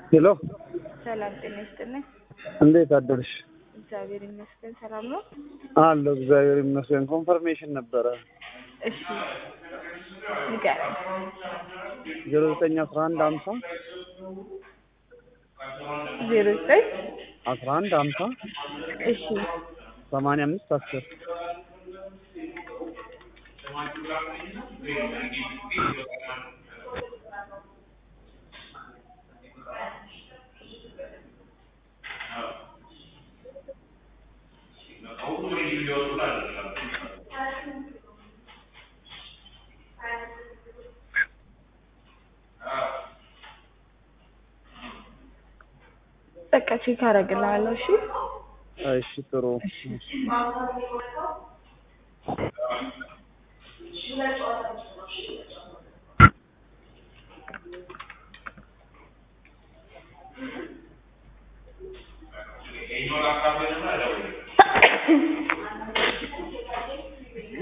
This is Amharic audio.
ሄሎ ሰላም ጤና ይስጥልኝ። እንዴት አደርሽ? እግዚአብሔር ይመስገን ሰላም ነው። አለሁ እግዚአብሔር ይመስገን። ኮንፈርሜሽን ነበረ እሺ ንገረኝ። ዜሮ ዘጠኝ አስራ አንድ ሀምሳ ዜሮ ዘጠኝ አስራ አንድ ሀምሳ እሺ ሰማንያ አምስት አስር በቃ ቼክ አደርግልሃለሁ። እሺ እሺ ጥሩ